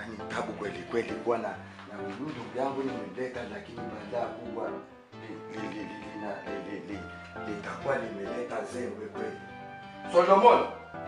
ni tabu kweli kweli kuwa na na huyu ndugu yangu nimeleta, lakini baada kubwa li- li- li- li- lina- li- li- li- litakuwa limeleta zengwe kweli. Solomon,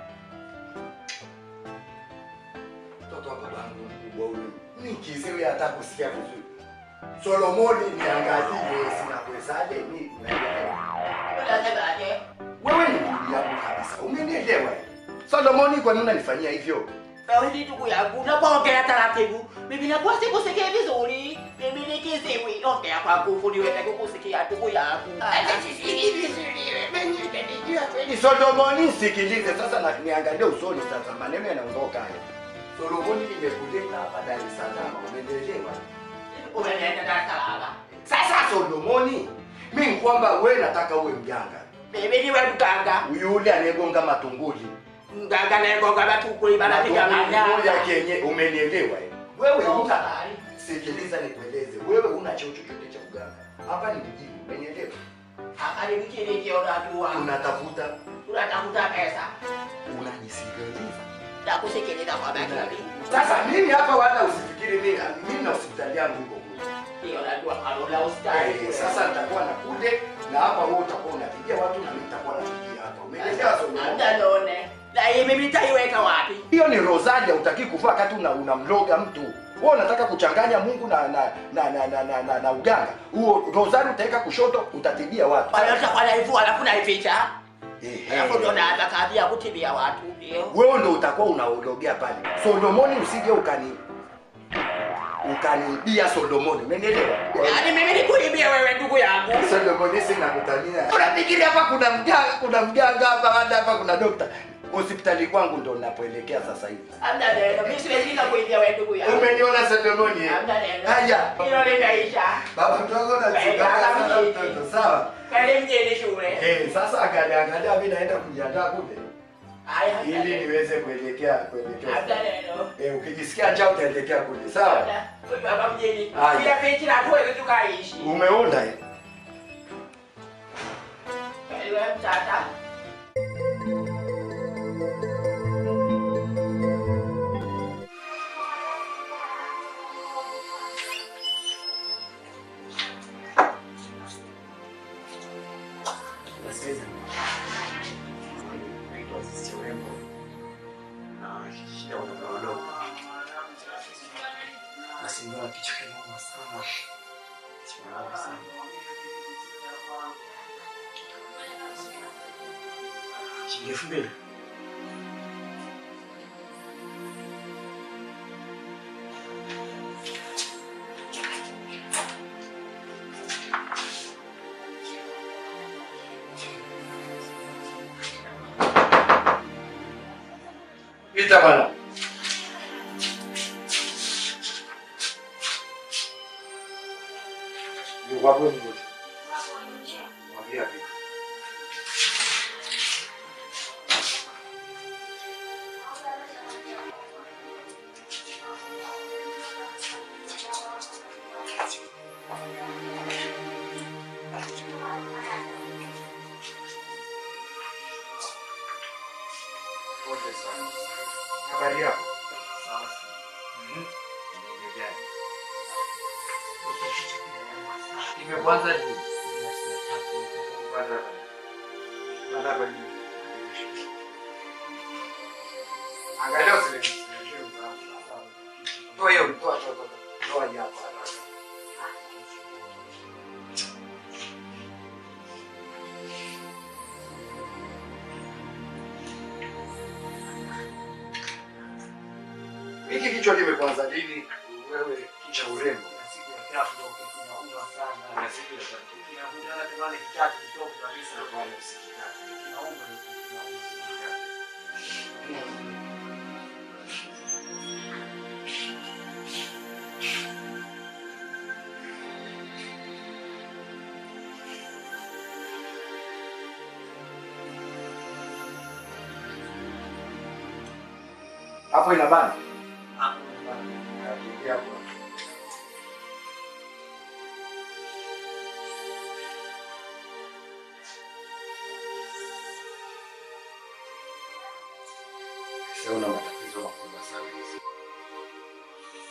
mtoto wa babangu mkubwa huyu, nikiziwe hata kusikia vizuri. Solomoni, niangalie, sinakuwezaje ni Unasemaje? wewe ni ndugu yangu kabisa, umenielewa? Solomoni, kwa nini unanifanyia hivyo? Wewe ni ndugu yangu, unapoongea taratibu, mimi nakuwa sikusikia vizuri. Mimi ni kiziwi, ongea kwa nguvu niweze kukusikia ndugu yangu. Ni Solomoni, sikilize sasa na niangalie usoni sasa, maneno yanaondoka haya. Solomoni, nimekuleta hapa Dar es Salaam, umenielewa? Umeenda Dar es Salaam. Sasa Solomoni, mimi kwamba wewe nataka uwe mganga, Mimi niwe mganga. yule anayegonga matunguli Mganga nayegonga matukuli banapiga matunguli manyanga. ya kenye, umenielewa? eh? Wewe una Tafadhali. sikiliza, nikueleze, wewe una cheo chochote cha uganga hapa, ni mjini, umenielewa? Hapa ni mjini ndio unajua. Unatafuta, Unatafuta pesa. unajisikiliza Na kusikiliza kwa makini. Sasa mimi hapa wala usifikiri mimi mimi na hospitali yangu iko kule. Ndio najua kalo la ustari. Eh, sasa nitakuwa na kule na hapa wewe utakuwa unapigia watu na mimi nitakuwa napigia hapa. Umeelewa Solomon? Andalone. Na hii mimi nitaiweka wapi? Hiyo ni Rosalia utaki kuvaa wakati una unamloga mtu. Wewe unataka kuchanganya Mungu na na na na, na, na, na, na uganga. Huo Rosalia utaweka kushoto utatibia watu. Wale utakuwa naivua alafu naificha. Ehe. Alafu ndio naanza kazi ya kutibia watu. Ndio. Wewe ndio utakuwa unaologea pale. Solomoni usije ukani ukaniibia Solomoni. Umenielewa? Yaani mimi nikuibie wewe ndugu yangu. Solomoni sina kutania. Unafikiri hapa kuna mganga, kuna mganga hapa, hata hapa kuna dokta. Hospitali kwangu ndo napoelekea sasa hivi. Hamna neno. Mimi siwezi kuibia wewe ndugu yangu. Umeniona Solomoni? eh? Hamna neno. Haya. Hilo limeisha. Baba mdogo na chukaka sana mtoto, sawa? Kale mjini shule. Eh, sasa angalia angalia mimi naenda kujiandaa kule Haya. hamna ili neno. niweze kuelekea kuelekea. Hamna neno. Eh, ukijisikia njaa utaelekea kule, sawa? Hamna. Huyu hapa mjini. Haya. Kila pichi na tuweze tukaishi. Umeona eh? Wewe mtata. Nasikiliza. Naitwa Sisi Urembo. Na shida watoto wadogo. Nasindoa kichwa kinauma sana. Kinauma sana. Shilingi elfu mbili. Pita bwana. Yuko hapo ni mtu. Mwambia vipi? Pole sana. Habari yako? Sawa. Mhm. Nimejali. Imekwanza ni Bwana. Bwana bali. Angalia usile. Toa hiyo, toa toa toa. Toa hii hapa haraka. Hiki kichwa kimekwanza lini? Wewe kicha urembo. siku ya tatu ndio kinauma sana. Kuna siku ya tatu. Kinakuja na tamani kitatu kitoka kabisa na kwa usikitatu. Kinauma kinauma sana. Hapo ina bana. Hapo ni bana. Nakimbia hapo. Sio una matatizo makubwa sana hizi.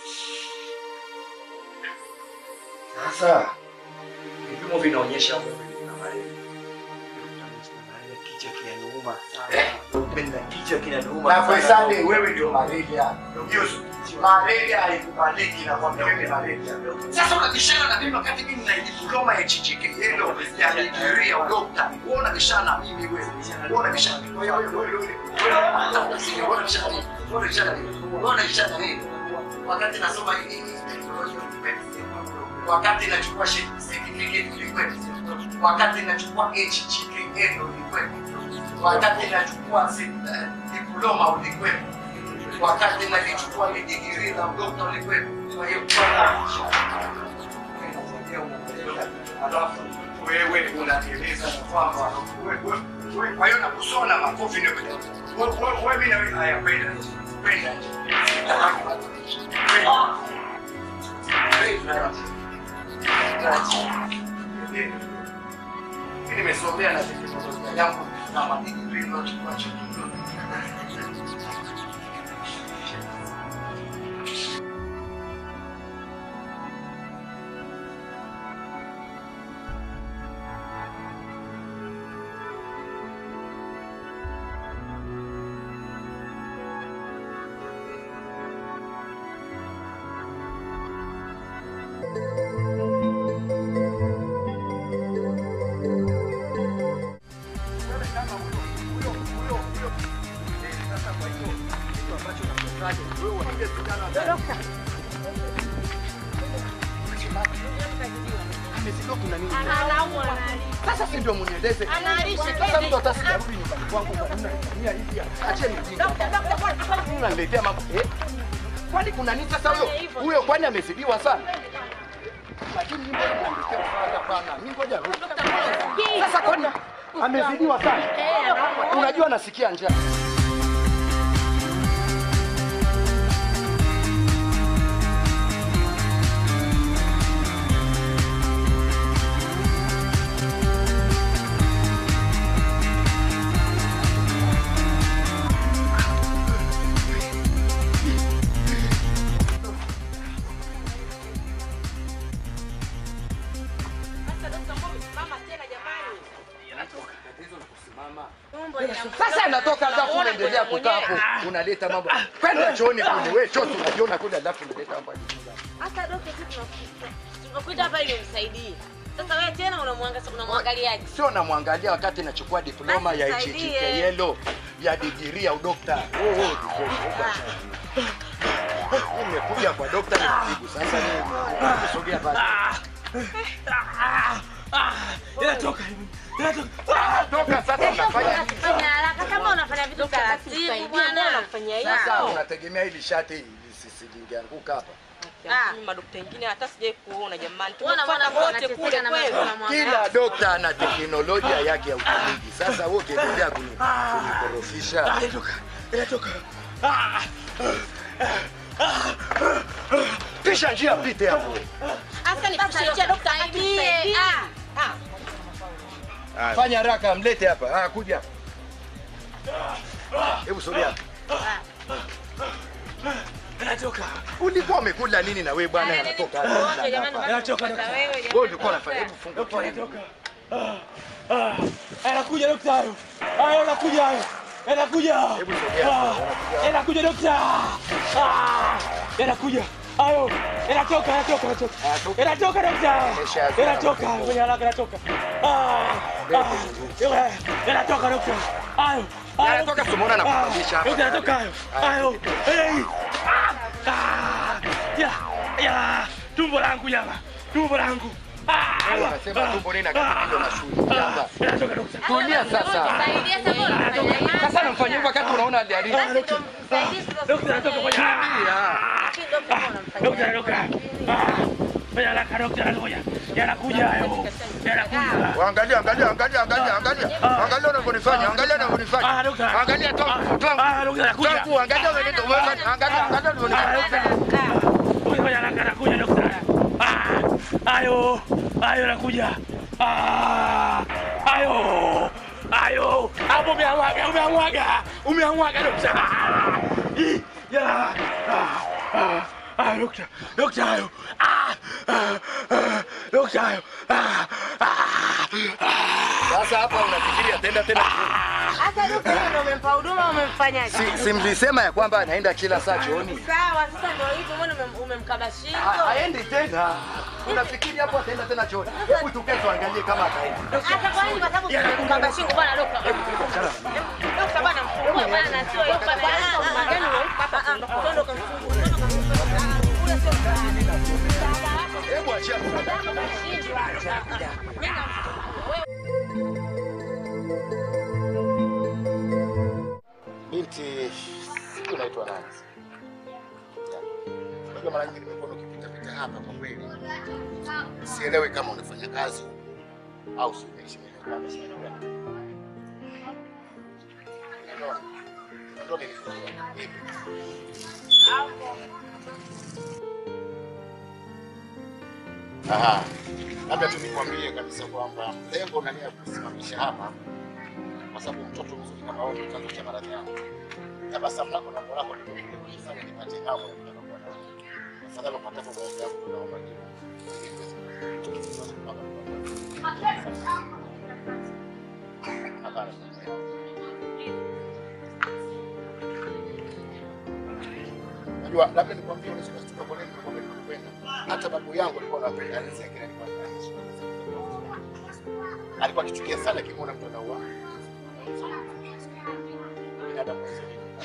Sasa vipimo vinaonyesha wewe una malaria. Malaria, Kichwa kinaniuma sana. Kichwa kinaniuma. Na kwa sana. Sunday wewe ndio malaria. Ndio malaria haikubaliki na kwa wewe malaria. Sasa unabishana na mimi wakati mimi na diploma ya HJKL ya degree ya doctor. Wewe unabishana na mimi wewe. Wewe unabishana na mimi. Wewe wewe wewe. Wewe hata unasikia wewe unabishana na mimi. Wewe unabishana na mimi. Wewe unabishana na mimi. Wakati nasoma hii hii wakati nachukua certificate ulikuwepo. Wakati nachukua HJKL ulikuwepo. Wakati nachukua se- eh, diploma ulikuwepo. Wakati nalichukua ile degree la udokta ulikuwepo. Kwa hiyo alafu wewe unanieleza na kwamba wewe- wewe- kwa hiyo nakusona makofi ndio wewe wewe- wewe mimi na wewe haya kwenda kwenda mimi nimesomea na teknolojia yangu na madigrii niliyochukua chuo Amesikia kuna nini? Anaumwa Sasa si ndio mnieleze. Analisha Sasa mtu hata sijarudi nyumbani kwangu kwa nini unanifanyia hivi? Acheni ujinga. Mimi unaniletea mambo. Eh? Kwani kuna nini sasa huyo? Huyo kwani amezidiwa sana? Lakini mimi mbona mnaniletea msaada pana? Mimi ngoja rudi. Sasa kwani amezidiwa sana? Unajua nasikia njaa. Sasa anatoka alafu unaendelea kukaa hapo unaleta mambo. Kwenda chooni kule wewe choo unajiona kule alafu unaleta mambo. Hata dokta sisi tunakuita. Tunakuita hapa ili umsaidie. Sasa wewe tena unamwangalia unamwangaliaje? Sio namwangalia wakati nachukua diploma ya Basi nisaidie. HJKL ya degree ya udokta. Oh, oh, oh, oh. Nimekuja kwa dokta nimetibu. Sasa ni kusogea basi. Inatoka hivi. Inatoka. Toka sasa unafanya nini? Fanya haraka kama unafanya vitu taratibu bwana. Unafanya Sasa unategemea hili shati lisi- lingeanguka hapa. Ah. madokta wengine hata sijai kuona jamani, Unaona mwana tumefanya wote wote kule kule na kweli. kweli. Kila dokta ana teknolojia yake ya utumizi. Sasa wewe ukiendelea kuni- kunikorofisha Inatoka. Inatoka. Ah. pisha njia pite hapo. Hasa nikusaidie dokta nisaidie. Ah. Ah. Fanya haraka mlete hapa. Ah, kuja. Hebu sogea. Inatoka. Ulikuwa umekula nini na wewe bwana anatoka hapa? Jamani, Inatoka. Wewe ulikuwa unafanya hebu funga. Dokta inatoka. Ah. Ah. Anakuja dokta hayo. Hayo anakuja hayo. Anakuja. Hebu sogea. Ah. Anakuja dokta. Ah. Anakuja. Hayo. Inatoka, inatoka, inatoka. Inatoka. Inatoka dokta. Imeshazoea Inatoka. mambo. Kwenye haraka inatoka. Ah. Ah. Inatoka dokta. Hayo. Hayo. Inatoka, tumeona na Ah. kusababisha hapa. Dokta inatoka hayo. Hayo. Hey. Ah. Ya. Ya. Tumbo langu jama. Tumbo langu. Ah. Unasema tumbo nini na kati hilo na shule. Jamba. Inatoka dokta. Tulia sasa. Saidia sasa unafanya hivi. Sasa namfanyia hivyo wakati unaona hali Basi ndio msaidie sasa. Dokta anatoka kwenye Lakini dokta unamfanyia. Dokta anatoka. Ah. Fanya haraka dokta anakuja. Yanakuja hayo. Yanakuja. Angalia, angalia, angalia, angalia, angalia. Angalia unavyonifanya, angalia unavyonifanya. Ah, dokta. Angalia tangu, tangu. Ah, dokta anakuja. Tangu, angalia unavyonifanya. Angalia, angalia unavyonifanya. Fanya haraka anakuja dokta. Ah. Ayo. Ayo anakuja. Ah. Ayo. Ayo. Hapo umeamwaga, umeamwaga. Umeamwaga dokta. Ah. Ih, Ya. Ah. Ah. Ah, dokta, dokta hayo. Ah, ah, ah, dokta hayo. Ah, ah, ah. Sasa hapa unafikiria tenda tena. Hata dokta wewe ndio umempa huduma umemfanyaje? Si, si mlisema ya kwamba anaenda kila saa chooni? Sawa, sasa ndio hivyo mbona umem- umemkaba Ha- shingo? Haendi tena. Unafikiri hapo ataenda tena chooni? Hebu tukae tuangalie kama ataenda. Hata kwa nini? Kwa sababu umemkaba shingo bwana dokta. Dokta bwana mfungue bwana na sio hiyo bwana. Magani unampa hapa ndio kamfungue. Ule sio msaada wako. Hebu achia. Binti, sijui unaitwa nani? Unajua mara nyingi nimekuwa ukipita pita hapa kwa kweli. Sielewi kama unafanya kazi au si unaishi maeneo gani, si maeneo gani. Unaona? Ndio nilikuwa. Hivi. Aha. Labda tu nikwambie kabisa kwamba lengo na nia ya kusimamisha hapa kwa sababu mtoto mzuri kama wewe ndio chanzo cha maradhi yangu. Tabasamu lako na moyo wako ndio kunifanya nipate hamu ya kutaka kuwa nawe. Afadhali upatapo maombi yangu tunaomba jibu. Hapana. Najua labda nikwambie unaweza kustuka kwa nini nikwambia nakupenda. Hata babu yangu alikuwa anapenda alizia kile alikuwa anafanya. Alikuwa akichukia sana kimwona mtu anaua. Binadamu wasio.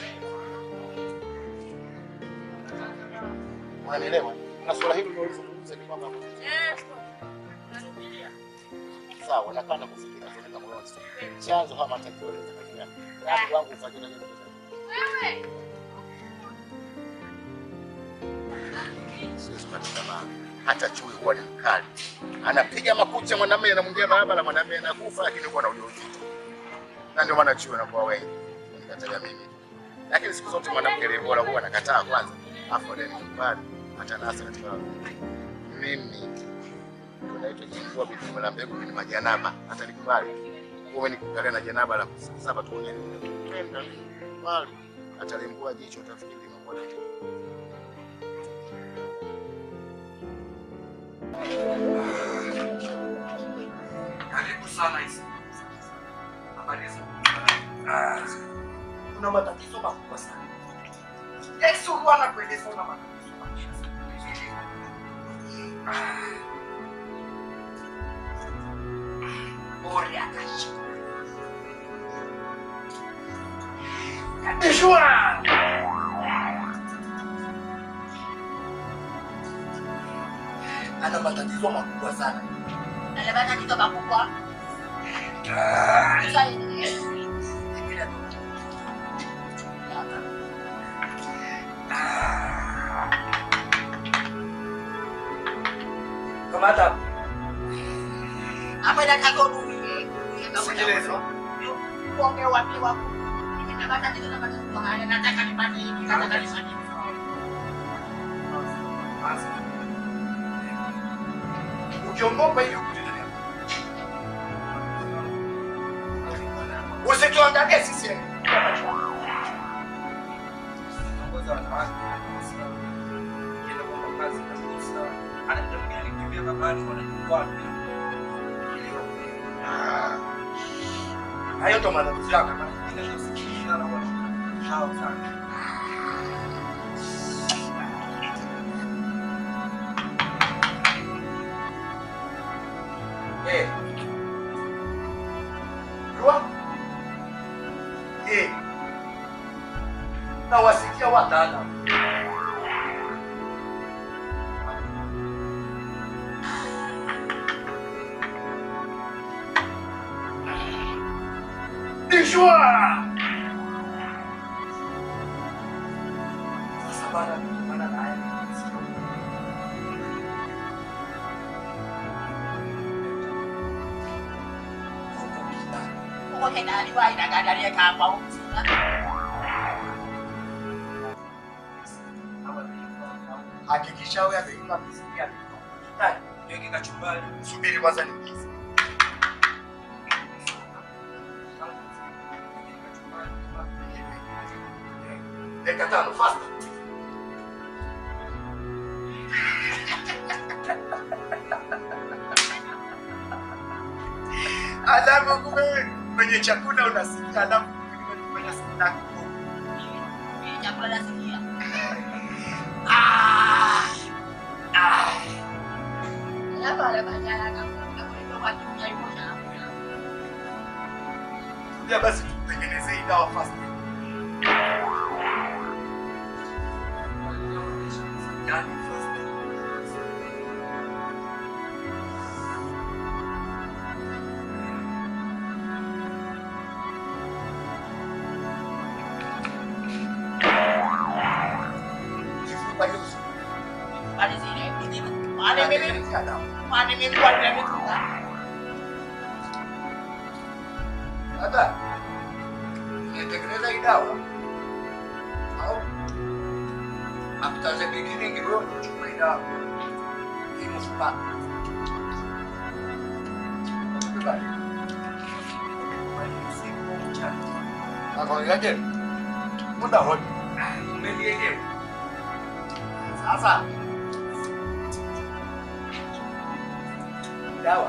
Unanielewa? Na swala hili unalozungumza ni kwamba sawa, nakaa na kufikiria tena kama wewe chanzo hama atakieleza katika watu wangu ufanye na nini siwezi kukata tamaa. Hata chui huwa ni mkali, anapiga makucha mwanamume, anamwingia barabara, mwanamume anakufa, lakini huwa na ujauzito, na ndio maana chui wanakuwa wengi. Nikataja mimi, lakini siku zote mwanamke aliye bora huwa anakataa kwanza, afu baadaye nikubali, hata nasa katika mimi tunaitwa jingua bitu la mbegu ni majanaba, hata nikubali wewe nikuangalia na janaba la saba tu ni kupenda bali atalembua jicho utafikiri mambo yake Karibu sana hizi. Habari za Ah, Kuna matatizo makubwa sana. Yesu huwa anakueleza una matatizo makubwa sana. Ah. Bora akashi. Yeshua! Ana matatizo makubwa sana. Ana matatizo makubwa. Ah. Sasa Kamata. apa dah kagok duit. Sikiliza. Kuongea wapi wako. Nina matatizo na matatizo haya nataka nipate hiki nataka nifanye hivi. Ukiogopa hiyo usituangalie sisi. Hayo ndo matatizo yako. Eh. Rua. Eh. Na wasikia wataalamu. Ishwa. Sasa bana, bana na haya. Uko tena aliwahi na gari yake hapa huko. Hakikisha wewe ameiva vizuri ameiva. Weke kachumbari. Subiri kwanza nikize. Dakika tano fast. Alafu kumbe kwenye chakula unasikia, alafu kwenye snack Chakula nasikia. Hapa wale bajana kama kwa kwa tumia yuko na ya basi tutengeneze hii dawa fast. Yani fast. Kifupa hizo. pale zile mimi. Pale mimi. Pale mimi kwa mimi. Hata unatengeneza hii dawa au after beginning wewe unachukua hii dawa hii mfupa Akaonaje? Muda wote. Umenielewa? Sasa dawa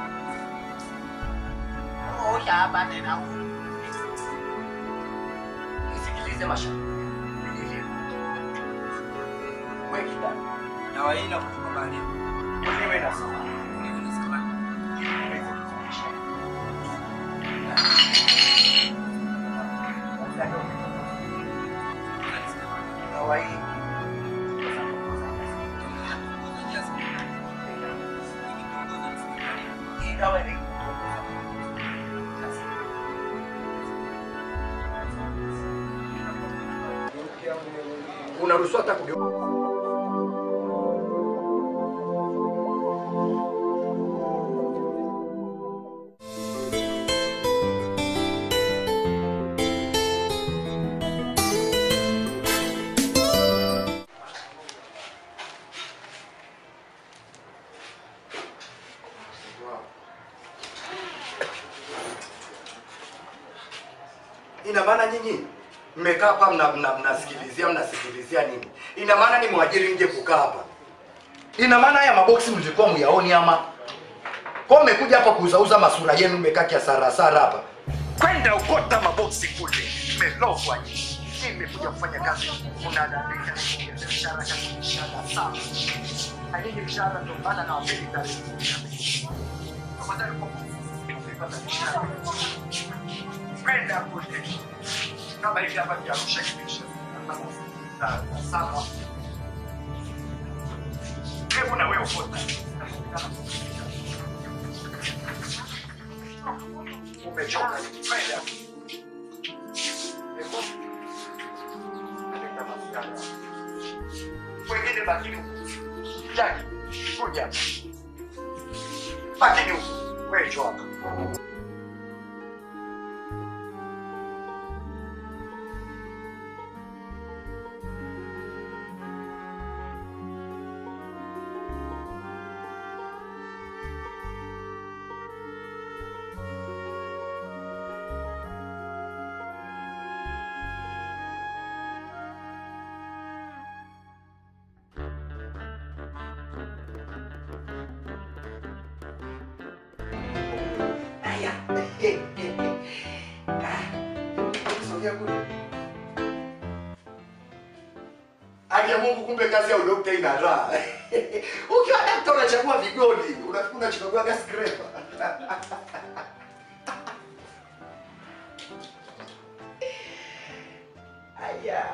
Oh, ya bana na nisikilize mashauri. Nielewe. Wewe kidada. Dawa hii inakupa baadaye. Wewe na sawa. Wewe na sawa. Dawa hii hii dawa ni unaruhusiwa hata kugeuka ina maana nyinyi mmekaa hapa mna, mna, mnasikilizia mnasikilizia nini? Ina maana ni mwajiri nje kukaa hapa? Ina maana haya maboksi mlikuwa muyaoni ama kwa mmekuja hapa kuuzauza masura yenu, mmekaa kiasara sara hapa? Kwenda ukota maboksi kule, mmelogwa nyinyi. Mimi nimekuja kufanya kazi, unadadika mshahara kazi mshahara sawa. Halini mshahara ndio maana na wapeli tarehe kumi na mbili. Tafadhali kwa kupata mshahara. Kwenda kule kama hivi hapa kiarusha kipisha sawa. Hebu na wewe ukota. Umechoka. Kwenda. Hebu. Aleta masuala. Wengine bakini huku. Jaki, kuja. Bakini huku. Wewe njoo hapa. Haya. Ah, sogea kule. Haki ya Mungu, kumbe kazi ya udokta ina raha. Ukiwa dakta unachagua vigodi, unafikiri unachagua gas scraper. Haya.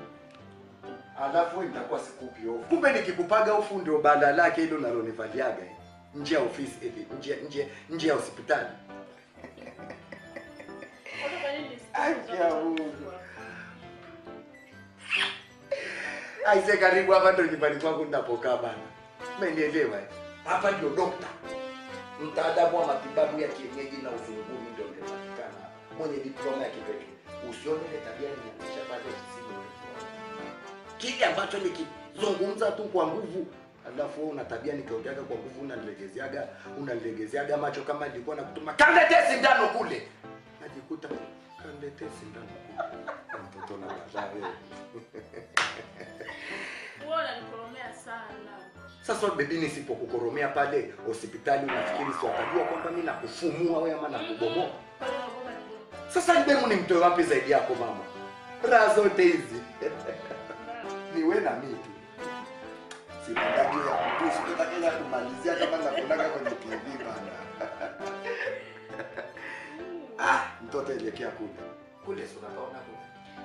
Alafu nitakuwa sikupi ofu. Kumbe nikikupaga ofu ndio banda lake hilo nalonivaliaga eh. nje ya ofisi hivi, nje nje nje ya hospitali. Haki ya Mungu. Aise, karibu hapa ndo nyumbani kwangu ninapokaa bana. Umenielewa? eh? Hapa ndio dokta, mtaalamu wa matibabu ya kienyeji na uzunguni ndio unapatikana hapa, mwenye diploma ya kipekee. Usione ile tabia nimeonyesha pale ofisini. Kile ambacho nikizungumza tu kwa nguvu alafu wewe una tabia nikiongeaga kwa nguvu unanilegezeaga unanilegezeaga macho kama nilikuwa nakutuma kanletee sindano kule, najikuta kanletee sindano kule. Mtoto na baadaye Wewe unanikoromea sana. Sasa bebi, nisipokukoromea pale hospitali, unafikiri si watajua kwamba mimi nakufumua wewe ama nakubomoa? Sasa demu ni mtoe wapi zaidi yako mama? Raha zote hizi ni wewe na mimi tu. Sitaki ya kutu, sitaki ya kumalizia kama nakunaga kwenye TV bana. ah, mtoto elekea kule. Kule si unapaona kule.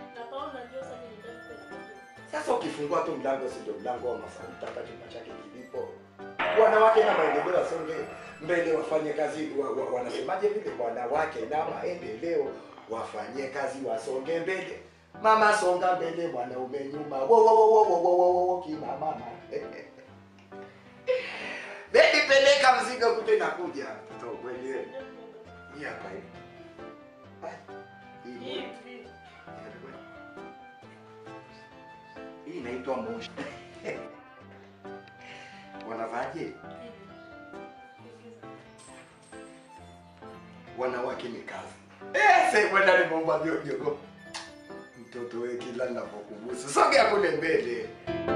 Sasa ukifungua tu mlango si ndio mlango wa mafuta hapa chumba chake kilipo. Wanawake na maendeleo wasonge mbele wafanye kazi wa, wa, wanasemaje vile wanawake na maendeleo wafanye kazi wasonge mbele. Mama songa mbele mwanaume nyuma. Wo wo wo wo wo wo wo wo kina mama. Baby peleka mzigo kute nakuja. Mtoto kweli. Hii hapa hii. Hii. Hii inaitwa moshi. Wanavaje? Wanawake ni kazi. Eh, sasa kwenda ni bomba biojogo. Mtoto wewe kila ninapokugusa. Sogea kule mbele.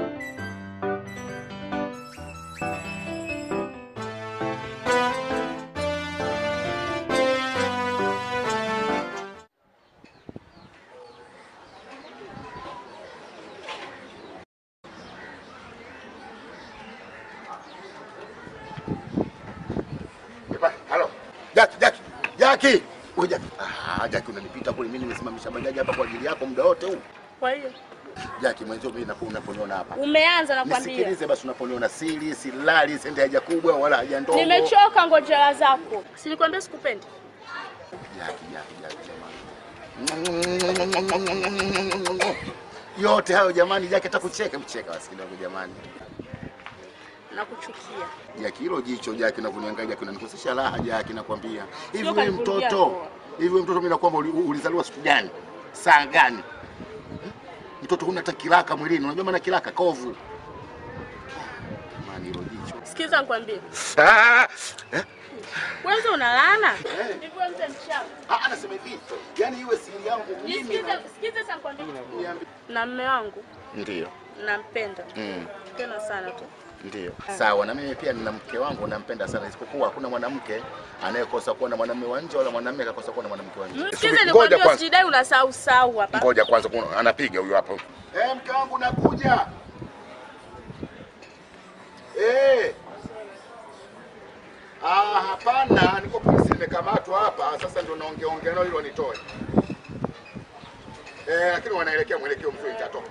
Epa, halo. Jaki, Jaki. Jaki. Wewe Jaki. Ah, Jaki unanipita kule mimi nimesimamisha bajaji hapa kwa ajili yako muda wote huu. Kwa hiyo Jaki mwenzio mimi napo unaponiona hapa. umeanza nakwambia. Nisikilize basi unaponiona siri, silali, sende haja kubwa wala haja ndogo. Nimechoka ngojera zako. Si nikwambia sikupendi. Jaki, Jaki, Jaki jamani. Yote hayo jamani, Jaki atakucheka mcheka basi kidogo jamani. Nakuchukia. Jaki hilo jicho Jaki unavyoniangalia Jaki unanikosesha raha Jaki nakwambia. Hivi Sio wewe kanivurugia mtoto, ndoa. hivi wewe mtoto mimi nakwamba uli- ulizaliwa siku gani? Saa gani? Mtoto huna hata kiraka mwilini. Unajua maana kiraka kovu. Jamani hilo jicho. Sikiza nikwambie. Ah! Eh? Kwanza unalana. Hivi wewe mzee mchawi. Ah, anasema hivi. Yaani iwe siri yangu mimi. Nisikize, sikize sasa nikwambie. Niambi- Na mume wangu Ndio. nampenda. Mm. Tena sana tu. Ndio. Sawa, na mimi pia nina mke wangu nampenda sana, isipokuwa hakuna mwanamke anayekosa kuwa na mwanamume wa nje wala mwanamume akakosa kuwa na mwanamke wa nje. Msikize Ngoja nikwambie kwanza. usijidai unasahau sahau hapa. Ngoja kwanza, kuna- anapiga huyu hapo. Eh, mke wangu nakuja. Eh. Ah, hapana, niko polisi nimekamatwa hapa. Sasa ndio naongea ongea nao ili wanitoe. Eh, lakini wanaelekea mwelekeo mzuri nitatoka.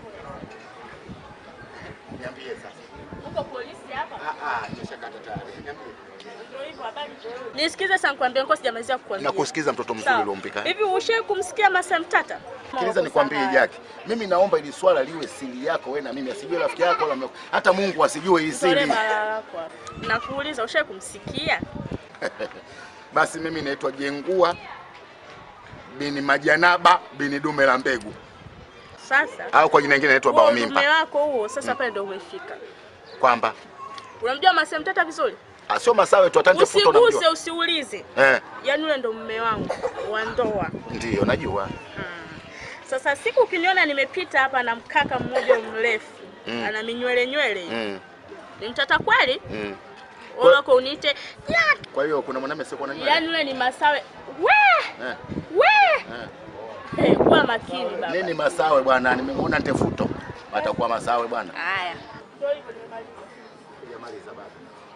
Niambie sasa. Uko polisi hapa? Ah ah, nimeshakata tayari. Niambie. Ndio hivyo habari. Nisikize sasa nikwambie ngoja sijamalizia kukwambia. Nakusikiza mtoto mzuri Sawa. uliompika. Hivi ushawahi kumsikia Masai Mtata? Sikiliza nikwambie Jaki, mimi naomba ili swala liwe siri yako wewe na mimi, asijue rafiki yako wala mke- hata Mungu asijue hii Tole siri. balaa lako hapa. Nakuuliza ushawahi kumsikia? Basi mimi naitwa Jengua bini Majanaba bini Dume la Mbegu, Sasa au kwa jina lingine naitwa huo Bao mume Mimpa, wako huo sasa pale ndio umefika. kwamba Unamjua Masai Mtata vizuri? ah, sio masawe tu, atanje futo Usiguse, namjua. usiulize. Eh, Yaani yule ndo mume wangu wa ndoa. ndio najua. Sasa siku ukiniona nimepita hapa na mkaka mmoja mrefu Mm. ana minywele nywele hivi. Mm, Ni mtata kweli? mm. Wewe wako uniite Jaki. Kwa hiyo kuna mwanamume sio na nywele. Yaani yule ni masawe. We! Eh, We! eh. Hey, kuwa makini baba. Nini masawe bwana? Nimemuona ntefuto. Atakuwa masawe bwana. Haya. Sijamaliza baba.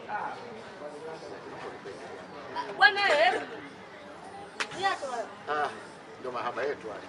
Bwana wewe. Niache wewe. Ah, ndio mahaba yetu haya.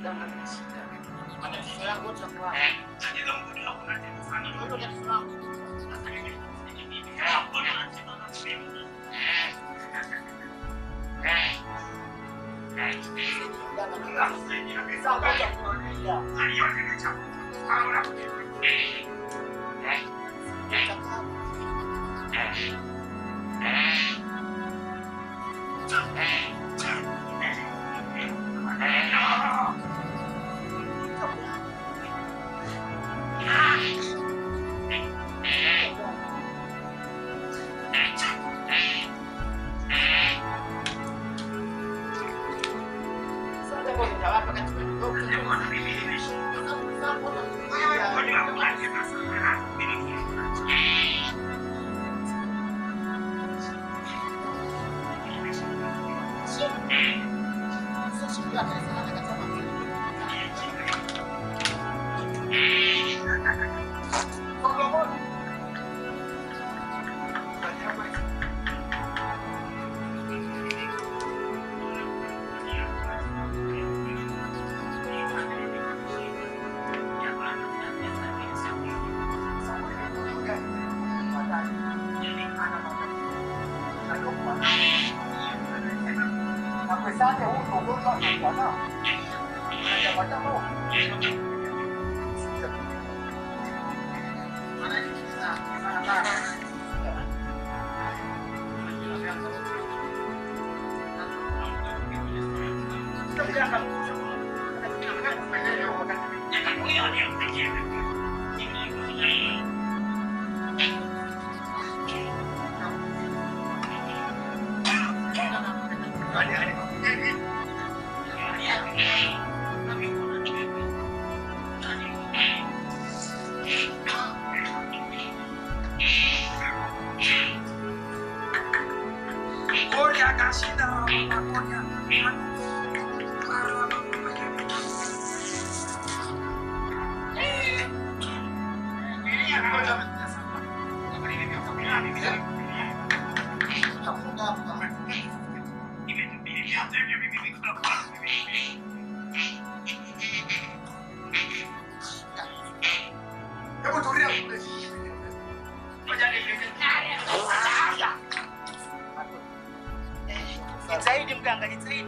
Jitahidi mganga, jitahidi.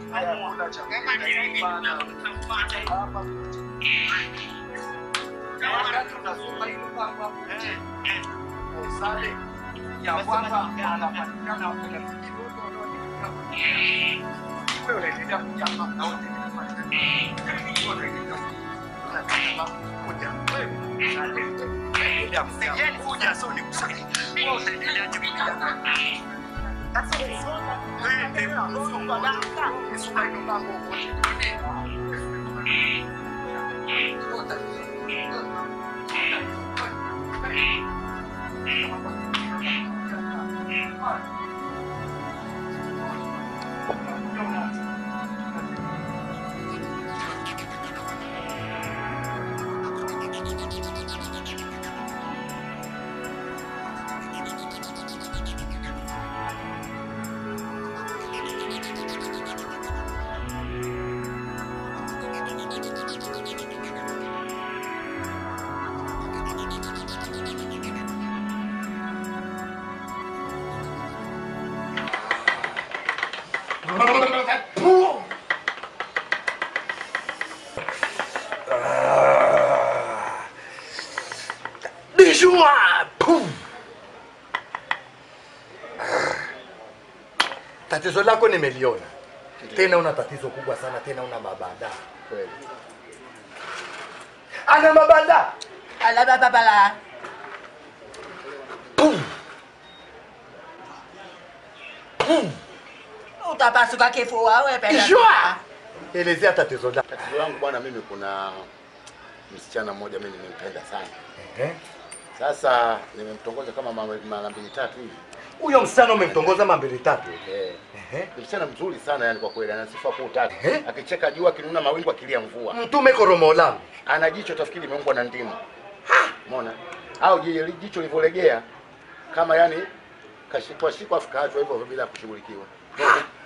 ya kwamba anapatikana kuna wewe unaendelea kujamba na wote kuja so ni kusaidia wewe unaendelea kujamba Bishua! Pum! Tatizo lako nimeliona. Tena una tatizo kubwa sana, tena una mabanda. Kweli. Ana mabanda. Ala baba bala. Pum! Pum! Utapasuka kifua wewe penda. Bishua! Elezea tatizo lako. Tatizo langu bwana, mimi kuna msichana mmoja mimi nimempenda sana. Eh? Sasa nimemtongoza kama mara mara mbili tatu hivi. Huyo msichana umemtongoza mambili tatu. Eh. Ehe. Ni msichana mzuri sana yani kwa kweli, ana sifa kuu tatu. Eh? Akicheka jua, akinuna mawingu, akilia mvua. Mtume koromolamu. Ana jicho tafikiri imeumbwa na ndimu. Umeona? Au je, jicho lilivyolegea kama yani kashikwa shikwa afu kaachwa hivyo bila kushughulikiwa. Umeona?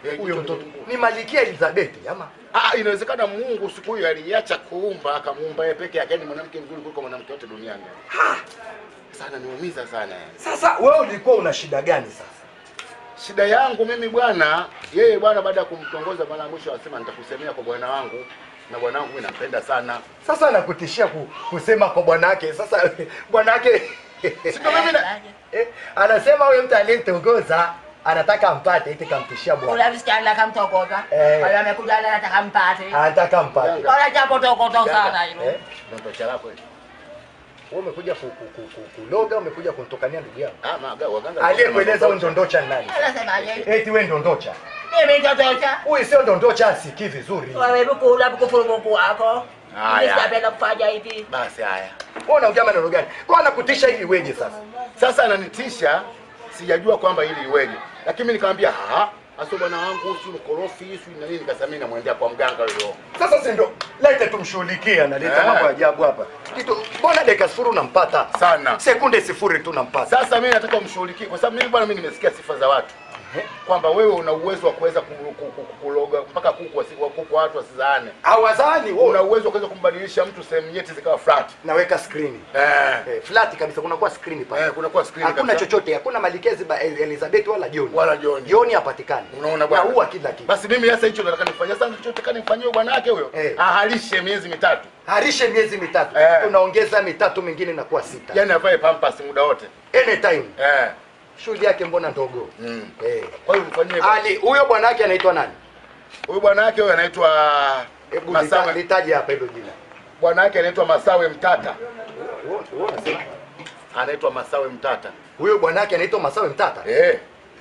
Eh, Huyo jicho mtoto limekuwa. ni Malikia Elizabeth ama? Ah, inawezekana Mungu siku hiyo aliacha kuumba akamuumba yeye peke yake, ni mwanamke mzuri kuliko mwanamke wote duniani. Sana niumiza sana. Sasa wewe ulikuwa una shida gani sasa? Shida yangu mimi bwana, yeye bwana, baada ya kumtongoza mara ya mwisho anasema nitakusemea kwa bwana wangu, na bwana wangu mimi nampenda sana. Sasa anakutishia ku, kusema kwa bwanake. Sasa bwanake Sio mimi na eh, anasema huyo mtu aliyemtongoza anataka ampate eti kamtishia bwana. Ule msichana kamtokota. Eh. Wale amekuja leo anataka mpate. Anataka ampate. Wala jambo tokoto sana hilo. Eh? ndoto lako hili. Wewe umekuja ku, ku, ku, ku, kuloga, umekuja kunitokania ndugu yangu. Ah, maga waganga. Aliyekueleza wewe ndondocha ni nani? Anasemaje? Eti wewe ndondocha. Mimi totocha. Huyu sio ndondocha, asikii vizuri. Wewe bukula bukufuru Mungu wako. Haya. Mimi sitapenda kufanya hivi. Basi haya. Wewe unaongea maneno gani? Kwa anakutisha ili iweje sasa? Sasa ananitisha, sijajua kwamba ili iweje, lakini mimi nikamwambia ah, aso bwana wangu si mkorofi si na nini, nikasema mimi namwendea kwa mganga huyo. Sasa si ndo lete tumshughulikie, analeta Eh. mambo ya ajabu hapa. Kitu mbona dakika sifuri unampata? Sana. Sekunde sifuri tu unampata. Sasa mimi nataka umshughulikie kwa sababu mimi bwana, mimi nimesikia sifa za watu kwamba wewe una uwezo wa kuweza ku- ku- ku- kuloga mpaka kuku wasi- wa kuku watu wasizaane. Hawazani wewe Una uwezo wa kuweza kumbadilisha mtu sehemu nyeti zikawa flat. naweka screen. Eh. Eh, flat kabisa kunakuwa screen pale. Eh, kunakuwa screen Hakuna kabisa. chochote, hakuna Malikezi ba Elizabeth wala John. Wala John. John hapatikani. Unaona Na bwana? huwa kila kitu. Basi mimi sasa hicho nataka nifanye. Sasa nachotaka nimfanyie bwana wake huyo. Eh. Ahalishe miezi mitatu. Harishe miezi mitatu. Eh. Unaongeza mitatu mingine inakuwa sita. Yaani avae pampers muda wote. Anytime. Eh. Shughuli yake mbona ndogo? Mm. Eh. Kwa hiyo mfanyie Ali, huyo bwana wake anaitwa nani? huyu bwana wake huyo anaitwa Hebu lita- Masawe. litaje hapa hilo jina. Bwana wake anaitwa Masawe Mtata. Wewe wewe unasema Anaitwa Masawe Mtata. huyo bwana wake anaitwa Masawe Mtata. Eh.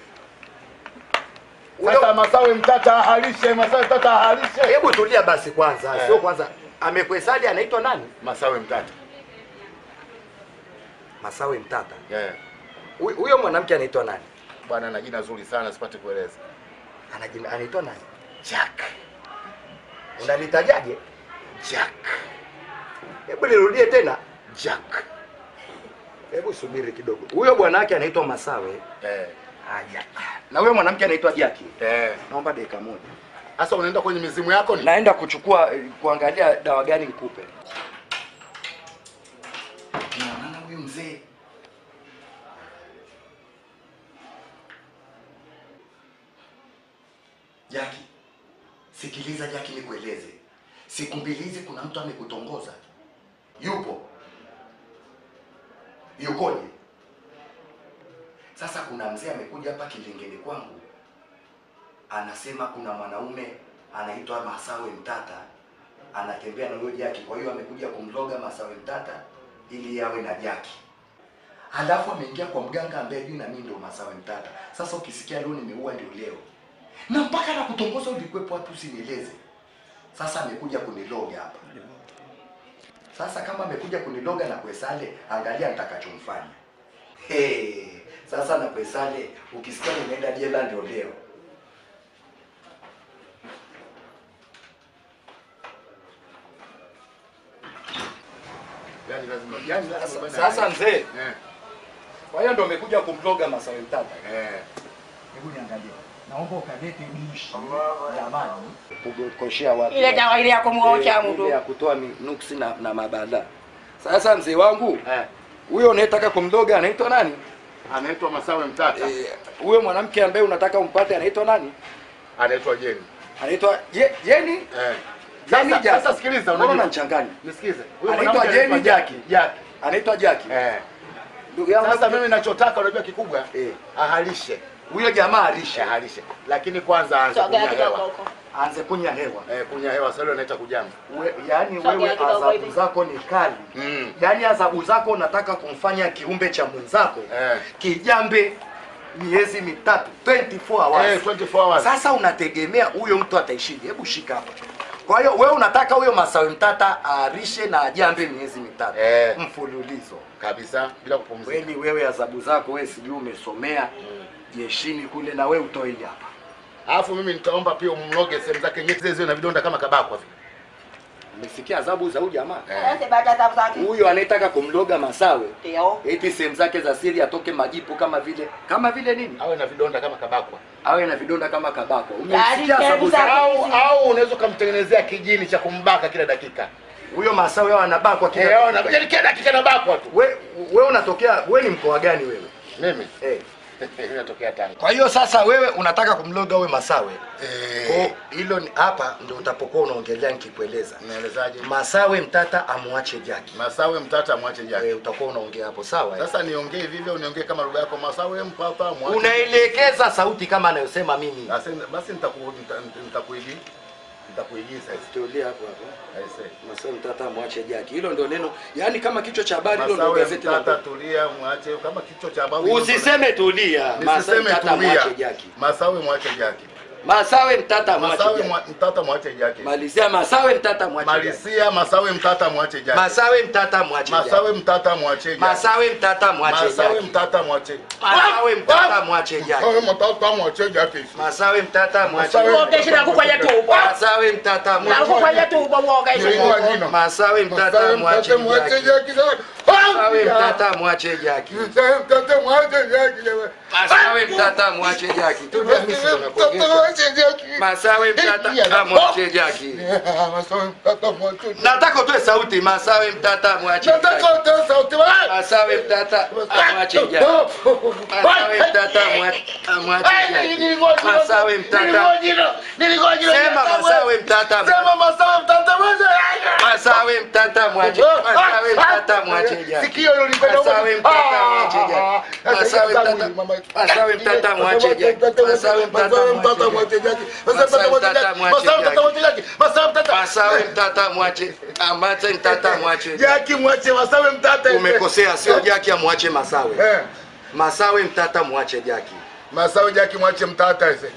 Huyo- Sasa Masawe Mtata ahalishe, Masawe Mtata ahalishe. Hebu tulia basi kwanza, Eh. sio kwanza. Amekuhesaji anaitwa nani? Masawe Mtata. Masawe Mtata. Eh. Huyo- Huyo mwanamke anaitwa nani? Bwana ana jina zuri sana sipate kueleza. Ana jina anaitwa nani? Jack. Unalitajaje? Jack. Hebu nirudie tena. Jack. Hebu subiri kidogo. Huyo bwana wake anaitwa Masawe. Eh. Haya. Na huyo mwanamke anaitwa Jackie. Eh. Naomba dakika moja. Sasa unaenda kwenye mizimu yako ni? Naenda kuchukua eh, kuangalia dawa gani nikupe. Naona huyu mzee Jaki, sikiliza Jaki, nikueleze. Siku mbili hizi kuna mtu amekutongoza. Yupo? Yukoje? Sasa kuna mzee amekuja hapa kilingeni kwangu, anasema kuna mwanaume anaitwa Masawe Mtata anatembea na huyo Jaki, kwa hiyo amekuja kumloga Masawe Mtata ili yawe na Jaki. Halafu ameingia kwa mganga ambaye juu na mimi ndio Masawe Mtata. Sasa ukisikia leo nimeua ndio leo, na mpaka na kutongoza ulikuwepo hapo, usinieleze. Sasa amekuja kuniloga hapa. Sasa kama amekuja kuniloga na Kwesale, angalia nitakachomfanya. Hey, sasa na Kwesale ukisikia nimeenda jela ndio leo. Yaani lazima yaani lazima Sasa, bwana- sasa mzee, Eh. kwa hiyo ndio amekuja kumloga Masawe Mtata. Eh. Hebu niangalie. Naomba ukalete dishi ya maji kukoshea watu. Ile dawa ile ya kumwosha Eh, mtu. ile ya kutoa mi- nuksi na, na mabala. Sasa mzee wangu, Eh. huyo unayetaka kumloga anaitwa nani? Anaitwa Masawe Mtata. Eh, Huyo mwanamke ambaye unataka umpate anaitwa nani? Anaitwa Jeni. Anaitwa Je- Jeni? Eh. Jeni Sasa, Jaki. sasa sikiliza Mbona unajua. unanichanganya? Nisikize. Huyo Anaitwa mwanamke Jeni anaitwa Jaki. Jaki. Anaitwa Jaki. Eh. Ndugu yangu Sasa mimi ninachotaka unajua kikubwa Eh. ahalishe. huyo jamaa alisha Ahalishe. Lakini kwanza aanze Sogea kunya kidogo hewa. huko. aanze kunya hewa. Eh, kunya hewa sasa anaita kujamba. We, yaani Sogea wewe kidogo adhabu hivi. zako ni kali. Mm. Yaani adhabu zako unataka kumfanya kiumbe cha mwenzako Eh. kijambe miezi mitatu 24 hours. Eh, 24 hours. Sasa unategemea huyo mtu ataishije? Hebu shika hapa. Kwa hiyo wewe unataka huyo Masawe Mtata aarishe na ajambe miezi mitatu Eh. mfululizo. Kabisa bila kupumzika. Weni wewe adhabu zako wewe sijui umesomea jeshini kule na wewe utoi hapa. Alafu mimi nitaomba pia umloge sehemu zake nyeti zile ziwe na vidonda kama kabakwa vile. Umesikia adhabu za huyu jamaa? Sasa baada ya zake. Huyo anayetaka kumloga Masawe Ndio. eti sehemu zake za siri atoke majipu kama vile kama vile nini? Awe na vidonda kama kabakwa. Awe na vidonda kama kabako. Yaani Umesikia adhabu sehemu za zake- Au au unaweza kumtengenezea kijini cha kumbaka kila dakika. huyo Masawe hao anabakwa Eh, kila ona, yaani kila dakika nabakwa tu. we, we unatokea we ni mkoa gani wewe? Mimi Eh. mimi natokea Tanga. Kwa hiyo sasa wewe unataka kumloga uwe Masawe. Eh, Kwa hilo ni hapa ndio utapokuwa unaongelea nikikueleza. naelezaje? Masawe mtata amwache Jaki. Masawe mtata mwache Eh, jaki. utakuwa unaongea hapo sawa? eh? Sasa niongee vivyo uniongee kama lugha yako Masawe mpata mwache. Unaelekeza sauti kama anayosema mimi. Basi basi nitaku nita- nitakuigi nitakuigiza hizo. Tulia hapo hapo. Aise. Masawe mtata amwache Jaki. Hilo ndio neno. Yaani kama kichwa cha habari hilo ndio Masawe gazeti la mtata tulia mwache kama kichwa cha habari. Usiseme tulia. Masawe Nisiseme mtata tulia. amwache Jaki. Masawe mwache jaki. Masawe mtata amwache Masawe Jaki. mwa- mtata mwache jaki. Malizia Masawe mtata amwache Jaki. Malisia Masawe mtata mwache jaki. Masawe mtata amwache Jaki. Masawe mtata mwache jaki. Masawe mtata amwache Masawe Jaki. mtata mwache. Masawe mtata amwache Jaki. Masawe mtata mwache jaki. Masawe mtata amwache Masawe- Jaki. Uogeshe na kufanya tubo. Masawe mtata Na amwache kufanya tubo uogeshe. Nilikuwa jino. Masawe mtata Masawe amwache mtata mwache Jaki. jaki. Masawe mtata amwache Jaki. Masawe mtata mwache jaki. Masawe mtata amwache Jaki. Tulia mimi sio Mtata nakuongelesha. mwache jaki. Masawe mtata amwache Jaki. Masawe mtata mwache jaki. Nataka utoe sauti. Masawe mtata amwache Jaki. Nataka utoe sauti. Masawe mtata amwache Jaki. Masawe mtata amwache amwache Jaki. Masawe mtata. Sema Masawe mtata. Sema Masawe mtata mwache jaki. Masawe mtata mwache. Masawe mtata mwache Jaki. Sikio hilo likwenda huko. Masawe mtata mwache Jaki. Masawe mtata. Masawe mtata mwache Jaki. Masawe mtata mwache Jaki. Masawe mtata mwache. Amate mtata mwache. Jaki mwache Masawe mtata. Umekosea, sio Jaki amwache Masawe. Eh, Masawe mtata mwache Jaki. Masawe Jaki mwache mtata ese.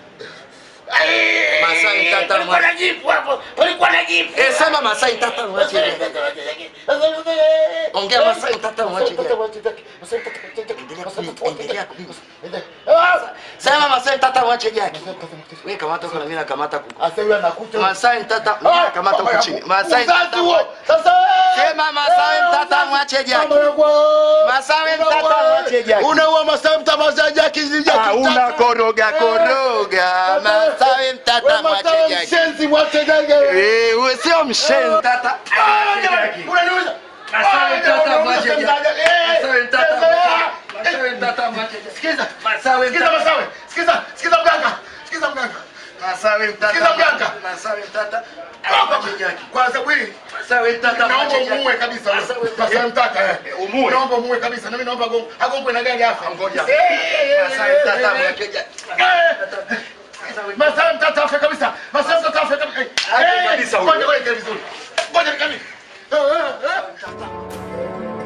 Masai mtata mwache. Eh, sema Masai mtata mwache Jaki. Ongea Masai mtata mwache Jaki. Endelea kupiga. Sema Masai mtata mwache Jaki. Wewe kamata huko na mimi nakamata kuku. Asa yule anakuta. Masai mtata mimi nakamata huko chini. Masai Mzazi huo. Sasa Sema Masai mtata mwache Jaki. Masai mtata mwache Jaki. Unaua Masawe mtata mwache Jaki zija Ah, una koroga koroga. Masai mtata mwache Jaki. Mshenzi mwache Jaki. Eh, wewe sio mshenzi. Tata. Unaniuliza? Masawe mtata mwache Jaki. Masawe mtata mwache Masawe Masawe mtata mwache Jaki. Sikiza. Masawe Sikiza mtata. Masawe. Sikiza. Sikiza mganga. Sikiza mganga. Masawe mtata. Sikiza mganga. Masawe mtata. Hapa. Mwache Jaki. Kwa sababu hii Masawe mtata naomba mwache Jaki. umuue kabisa. Masawe Masawe mtata. mtata. eh. Umuue. Naomba umuue kabisa. Na mimi naomba agongo- agongwe na gari hapa. Ngoja. Eh, eh, eh, Masawe eh, mtata eh, mwache Jaki. eh. Masawe mtata afe kabisa. Masawe mtata afe kabisa. Afe Eh, kabisa huyo. Ngoja ngoja ikae vizuri. Ngoja ikae vizuri. Eh, eh, eh.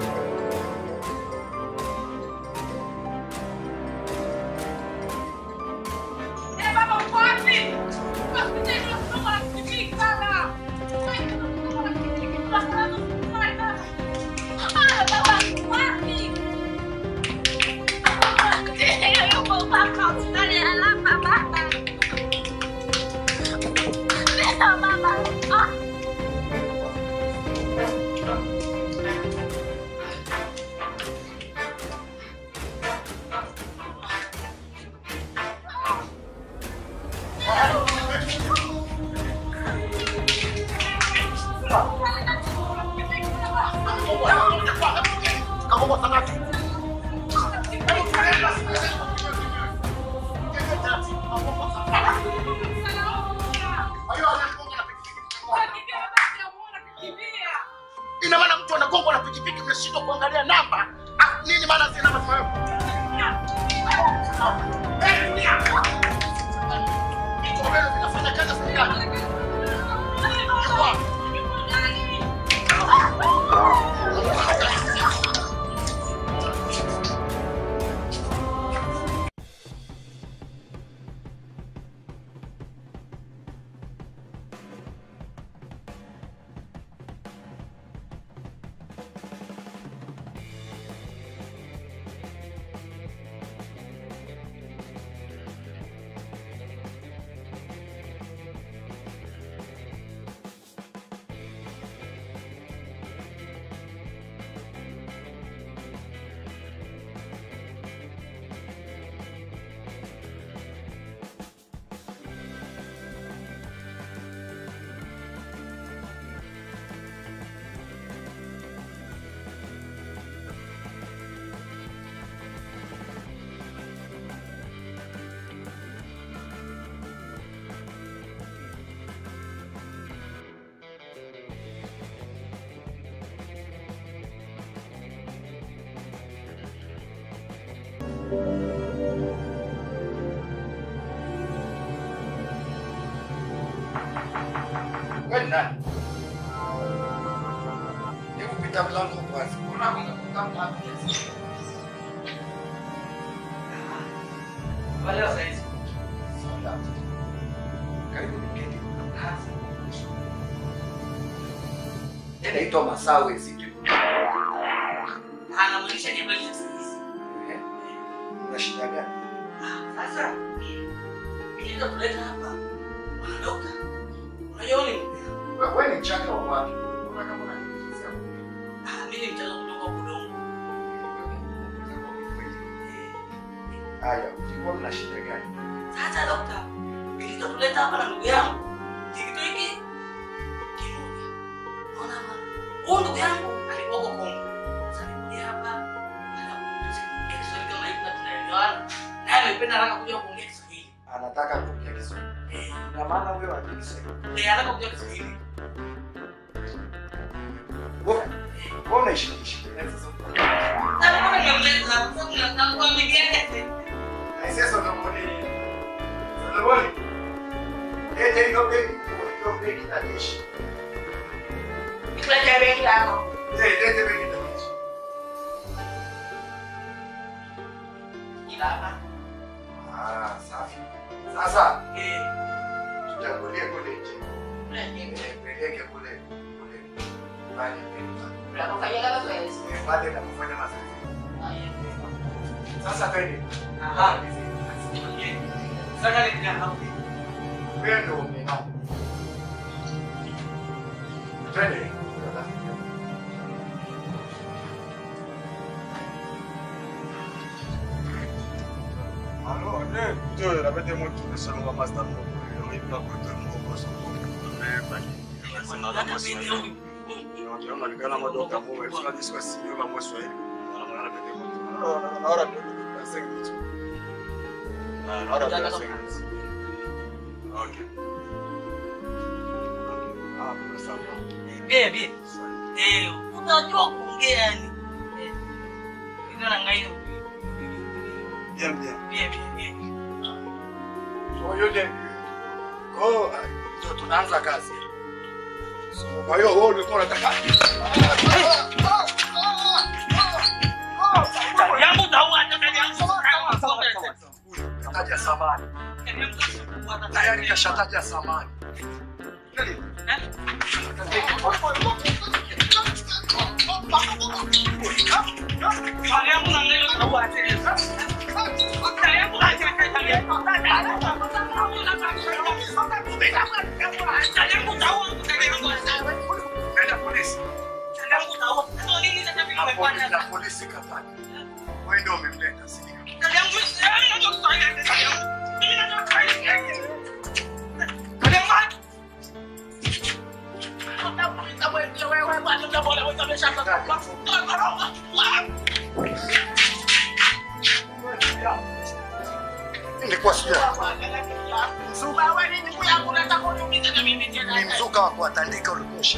Ina maana mtu anagongwa na pikipiki mnashindwa kuangalia namba. Ah, nini maana zina namba? Eh, nia. Iko mbele zinafanya kazi serikali. Nani? Hebu pita mlango kwanza. Kuna kuna mlango. Wale wa saizi. Sawa. Karibu niketi. Inaitwa Masawe City. Anamaanisha ni habari za saizi. Eh? Una shida gani? Sasa nilienda kuleta hapa bwana dokta. Unajua nini? Wewe wewe ni mchanga wa wapi? Unaona kama unanielezea. Ah, mimi ni mchanga kutoka Budongo. Haya, ulikuwa mna shida gani? Sasa dokta, nilienda kuleta hapa na ndugu yangu. Kitu hiki kimoja. Unaona hapa? Huyu ndugu yangu alikuwa kwa Kongo. Sasa nilikuja hapa anakuja Kiswahili kama hivi na tunaelewana. Naye amependa haraka kuja kuongea Kiswahili. Anataka kuongea Kiswahili. Eh, Na maana wewe hujui Kiswahili. eh, anataka kuja Kiswahili. Wewe wewe unaishi ishi. Sasa Na mbona nimemleta hapa? Sasa tunataka mgeni. na sasa unamwona nini? Sasa wewe Ete hiyo begi, hiyo begi na jeshi. Kuleta begi lako. Eh, lete begi na jeshi. Ila hapa. Ah, safi. Sasa Eh, tutangulie kule nje. kuleta Eh, Peleke kule kule. Pale Unapofanya kama zoezi. Eh, pale na kufanya mazoezi. Haya. Sasa twende. Aha. Sasa ndio hapo. Wewe ndio umenao. Twende. Alors, ne, tu la bête moi tu sais on va master mon il va contre mon boss. Mais pas ni. C'est nada moi Swahili. Ndio maana madoka mo wewe sio diswa sio kama Swahili. Na mwana bête moi. Na na ora ndio na sengi tu. Na na ora ndio sengi. Okay. Ah, kwa sababu. Bie bie. Eh, utajua kuongea yani. Eh. Ndio na ngaio. Bien bien. Bie bie bie. Kwa hiyo ndio kwa ndio tunaanza kazi. So kwa hiyo wewe ulikuwa unataka Yangu taua hata yangu. kataja samani. Tayari kashataja samani. Nenda polisi. Polisi na polisi kataja. Wewe ndio umemleta sio? Nilikuwa sija. Ni mzuka wa kuwatandika ulikosha.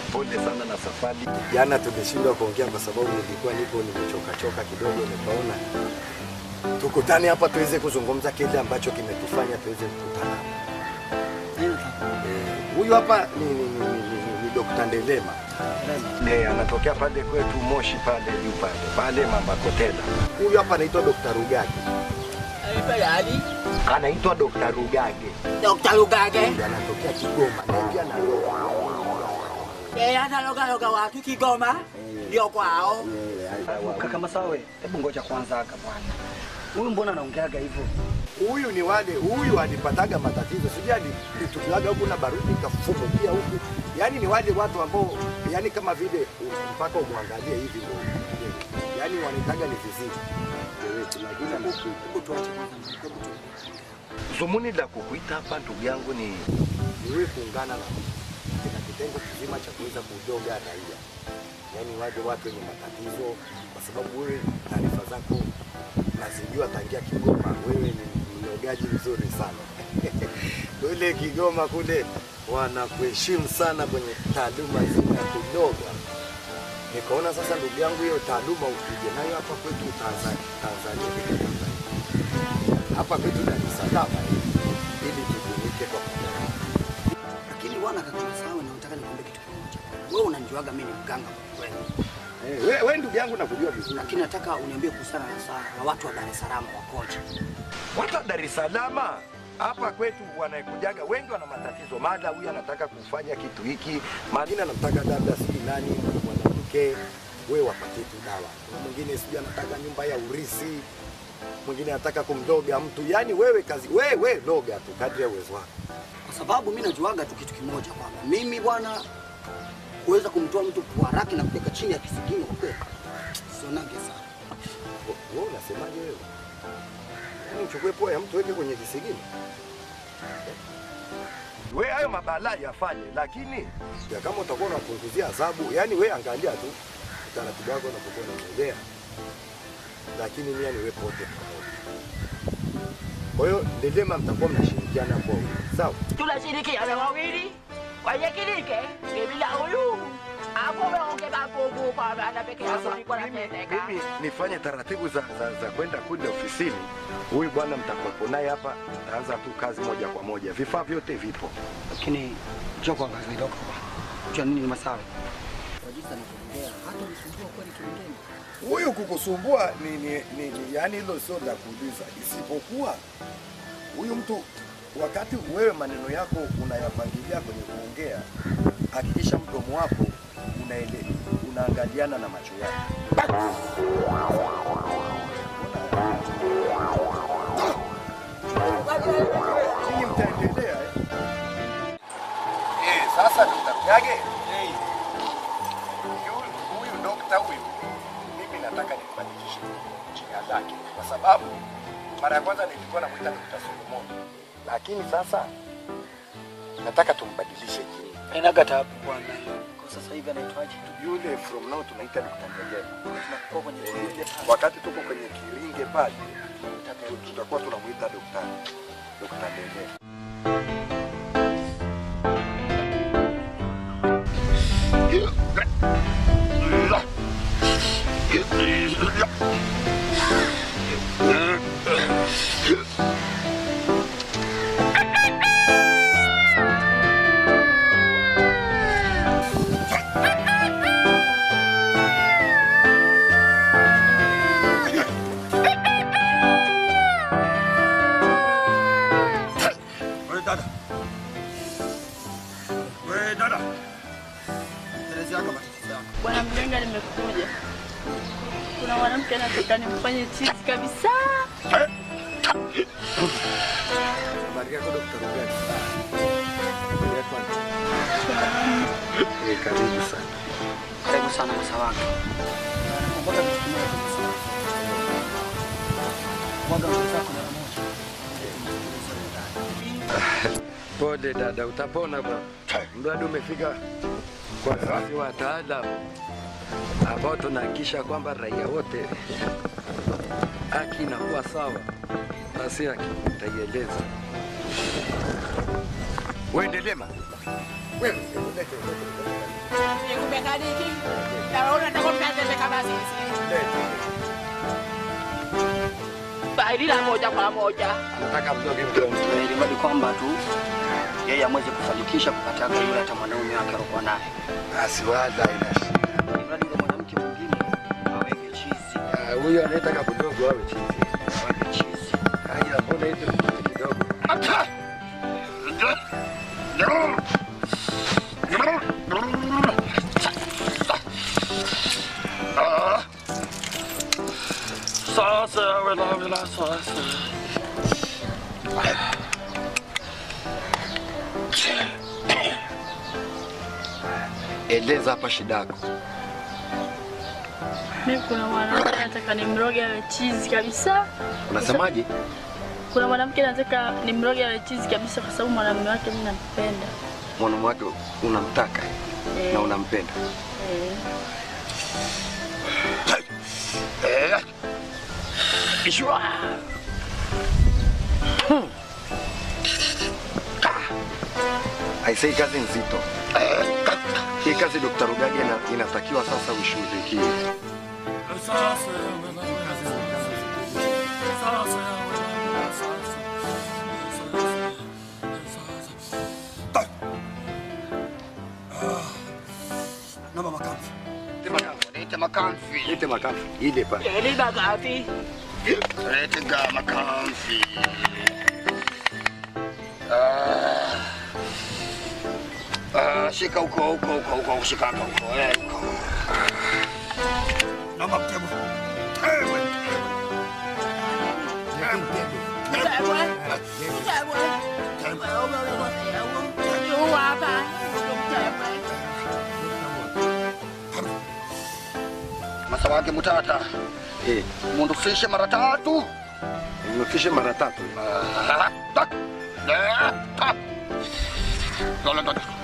pole sana na safari. Jana tumeshindwa kuongea kwa sababu nilikuwa nipo nimechoka choka kidogo, nikaona tukutane hapa tuweze kuzungumza kile ambacho kimetufanya tuweze kukutana. Eh, Huyu hapa ni, ni, ni, ni, ni, ni Dr. Ndelema. Eh, anatokea pale kwetu Moshi pale juu pale pale Mama Kotela. Huyu hapa anaitwa Dr. Rugage. Anaitwa Dr. Rugage. Dr. Lugage. Huyu anatokea Kigoma na pia na Eh, hata loga loga watu Kigoma ndio kwao. Kaka Masawe, hebu ngoja kwanza aka bwana. Huyu mbona anaongeaga hivyo? Huyu ni wale, huyu alipataga matatizo, sijui alitukiwaga huku na baridi ikafumukia huku. Yaani ni wale watu ambao, yani kama vile u- mpaka umwangalie hivi ndio, yani wanaitaga ni viziwi. Lakini hebu tuache kwanza, hebu tu- Zumuni la kukuita hapa ndugu yangu ni ni wewe kuungana na kina kitengo kizima cha kuweza kujoga raia, yaani waje watu wenye matatizo, kwa sababu wewe taarifa zako nazijua tangia Kigoma. Wewe ni mlogaji mzuri sana kule Kigoma kule wanakuheshimu sana kwenye taaluma nzima ya kuloga. Nikaona sasa, ndugu yangu, hiyo taaluma ukije nayo hapa kwetu Tanzania, Tanzania, Tanzania. hapa kwetu Dar es Salaam ili tujumuike kwa pamoja. Lakini bwana kaka Masawe, nataka nikwambie kitu kimoja. Wewe unanijuaga mimi ni mganga kweli. Eh, wewe we, ndugu yangu nakujua vizuri. Lakini nataka uniambie kuhusiana na saa na watu wa Dar es Salaam wakoje. watu wa Dar es Salaam hapa kwetu wanakujaga wengi wana matatizo, mada huyu anataka kufanya kitu hiki, Mwingine anamtaka dada sijui nani mwanamke, wewe wapatie tu dawa. Kuna mwingine sijui anataka nyumba ya urisi, mwingine anataka kumloga mtu. Yaani wewe kazi wewe loga tu kadri ya uwezo wako. Kwa sababu mimi najuaga tu kitu kimoja kwamba mimi bwana kuweza kumtoa mtu puaraki na kuweka chini ya kisigino kwa kweli sionage sana. Wewe unasemaje wewe? Yaani uchukue pua ya mtu weke kwenye kisigino? we hayo mabalaa yafanye, lakini ya kama utakuwa unapunguzia adhabu, yani we angalia tu utaratibu wako unapokuwa unaendelea, lakini nia ni wepo wote pamoja. Kwa hiyo Ndelema mtakuwa mnashirikiana kwa wingi, sawa? Tunashirikiana wawili kwenye kilike bila huyu hapo umeongeza nguvu kwa maana peke yako nilikuwa nateseka. mimi nifanye taratibu za, za, za kwenda kule ofisini. Huyu bwana mtakuwepo naye hapa, taanza tu kazi moja kwa moja, vifaa vyote vipo. Lakini njoo kwanza kidogo. Unajua nini ni Masawe? Kwa jinsi anavyoongea hata nisumbua kweli kilingeni. Huyu kukusumbua ni, ni, ni, ni yani hilo sio la kuuliza, isipokuwa huyu mtu wakati wewe maneno yako unayapangilia kwenye kuongea, hakikisha mdomo wako unaele, unaangaliana na macho yako. Ninyi mtaendelea eh? Eh, sasa tutamjage huyu huyu dokta huyu, mimi nataka nimbadilishe jina lake, kwa sababu mara ya kwanza nilikuwa namwita Dokta Solomon, lakini sasa nataka tumbadilishe jina. Hainaga taabu bwana. Kwa sasa hivi anaitwaje? Yule from now tunaita Dokta Ndegele. Tunakuwa kwenye Eh, kilinge pale. wakati tuko kwenye kiringe pale tutakuwa tunamwita Dokta Dokta Ndegele. Wewe dada. Wewe dada. Elezea kama matatizo yako. Bwana mganga, nimekuja. Kuna mwanamke anataka nimfanye chizi kabisa. Habari yako Dokta Rugani? Habari yako aunty? Eh, karibu sana. Karibu sana Masawange. Nakumbuka kitu kimoja kabisa. Mwaga nguo zako mara moja. Pole dada, utapona bwana. Mradi umefika kwa sisi wataalamu ambao tunahakikisha kwamba raia wote haki inakuwa sawa, basi haki utaieleza. Wewe Ndelema, Wewe hebu lete lete. Nikupe kadi hiki. Na wewe unataka mkaze kama sisi. Faili la moja kwa moja. Nataka mdoge mdogo. ili mradi kwamba tu yeye amweze kufanikisha kupata yule hata mwanaume wake alikuwa naye. Basi wala ina shida. Ili mradi yule mwanamke mwingine aweke chizi. Ah, Huyo anayetaka kudogo awe chizi. Aweke chizi. Haya, mbona hizo kitu kidogo? Sasa wela wela sasa. Eleza hapa shida yako. Mimi kuna mwanamke nataka nimroge awe chizi kabisa. Unasemaje? Kuna mwanamke nataka nimroge awe chizi kabisa kwa sababu mwanamume wake mimi nampenda. Mwanamume wake unamtaka Eh. na unampenda. Eh. Eh. Ishwa. Hmm. Aisee, kazi nzito. Hii kazi Dr. Rugage ina- inatakiwa sasa uishughulikie. Sasa wela wela sasa. Sasa wela wela sasa. Naomba makamfi. Lete makamfi. Lete makamfi. Ile pale. Eli bagafi. Lete ga makamfi. Ah. Ah, shika huko huko huko huko shika hapa huko. Eh, huko. Naomba mtego. Mtebwe. Mtebwe. Mtebwe. Yu hapa. Mtebwe. Masa wake mutata. Eh, mundufishe mara tatu. Mundufishe mara tatu. Ah, tak. Eh, tak. Lola, lola.